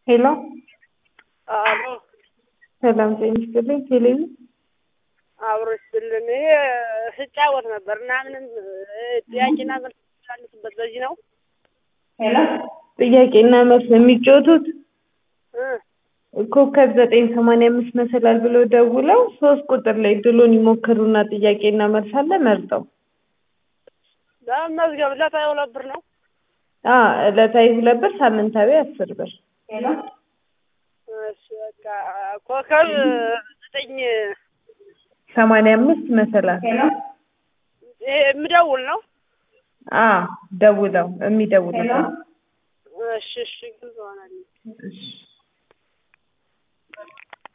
ሄሎ አሎ ሰላም ጤና ይስጥልኝ። ቴሌቪ አብሮ ይስጥልን። ይሄ ስጫወት ነበር እና ምንም ጥያቄና መልስ የሚመላለስበት በዚህ ነው። ሄሎ ጥያቄና መልስ የሚጫወቱት እ ኮከብ ዘጠኝ ሰማንያ አምስት መሰላል ብለው ደውለው ሶስት ቁጥር ላይ ድሉን ይሞክሩና ጥያቄና መልስ አለ መርጠው ለመዝገብ ዕለታዊ ሁለት ብር ነው። አ ዕለታዊ ሁለት ብር ሳምንታዊ አስር ብር እሺ በቃ ኮከብ ዘጠኝ ሰማንያ አምስት መሰላል ይሄ የምደውል ነው። አ ደውለው የሚደውሉት እሺ እሺ ግልጽ ሆነልኝ። እሺ